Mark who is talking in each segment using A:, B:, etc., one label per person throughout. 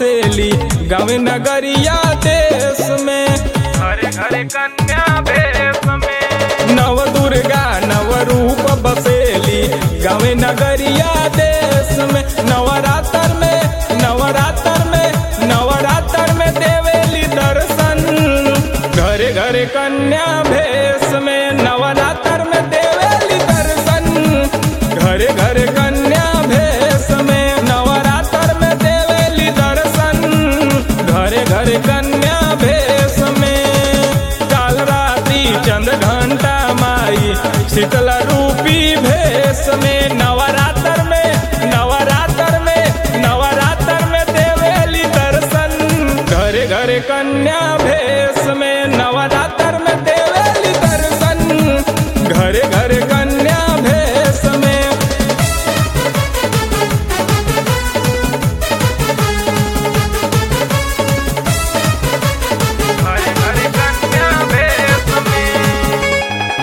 A: बसेली गाँव नगरिया देश में
B: घरे घरे कन्या भेष में
A: नव दुर्गा नव रूप बसेली गाँव नगरिया देश में नवरात्र में नवरात्र में नवरात्र में देवेली दर्शन घरे घरे कन्या भेष में नवरात्र में देवेली दर्शन घरे घरे कन्या भेष में नवरात्र में देवेली दर्शन घरे घरे कन्या भेष में काल रात्रि चंद घंटा माई शीतला रूपी भेष में नवरात्र में नवरात्र में नवरात्र में देवेली दर्शन घरे घरे कन्या भेष में नवरात्र में देवेली दर्शन घरे घरे कन्या भेष में
B: घरे घरे कन्या भेष में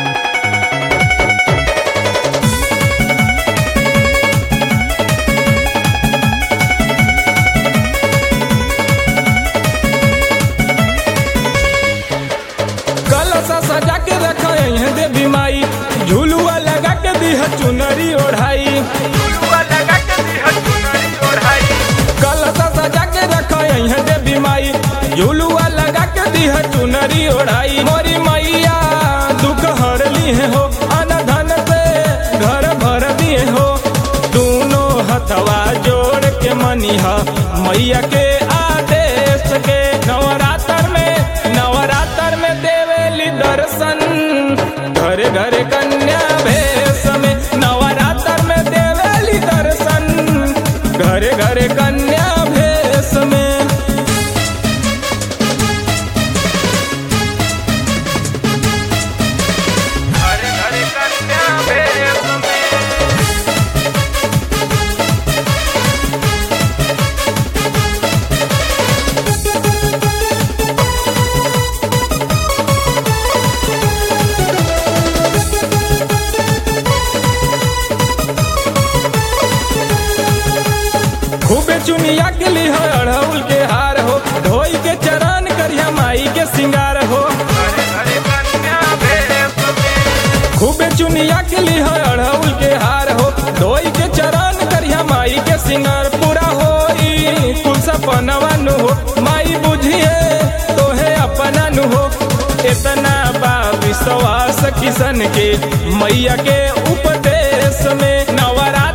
A: कलसा सजा के रखा है देवी माई झुलुआ लगा के दिह चुनरी ओढ़ाई
B: फुलवा लगा के दिह चुनरी ओढ़ाई
A: कलसा सजा के रखा है देवी माई झुलुआ लगा के दिह चुनरी ओढ़ाई मोरी मैया दुख हरली है हो अन धन से घर भर दिए हो दोनों हथवा जोड़ के मनिहा मैया के आदेश के नवरात्र में नवरात्र में देवेली दर्शन घरे घरे कन्या भेष में नवरात्र में देवेली दर्शन घरे घरे कन्या भेष में
B: घरे घरे कन्या भेष में
A: खूबे चुनिया के लिए हो अड़हुल के हार हो धोई के चरण करिया माई के सिंगार हो
B: घरे घरे कन्या भेष में
A: खूबे चुनिया के लिए हो अड़हुल के हार हो धोई के चरण करिया माई के सिंगार पूरा हो कुल सपनवा नु हो माई बुझिए तोहे अपना नु हो इतना बा विश्वास किसन के मैया के उपदेश में नवरा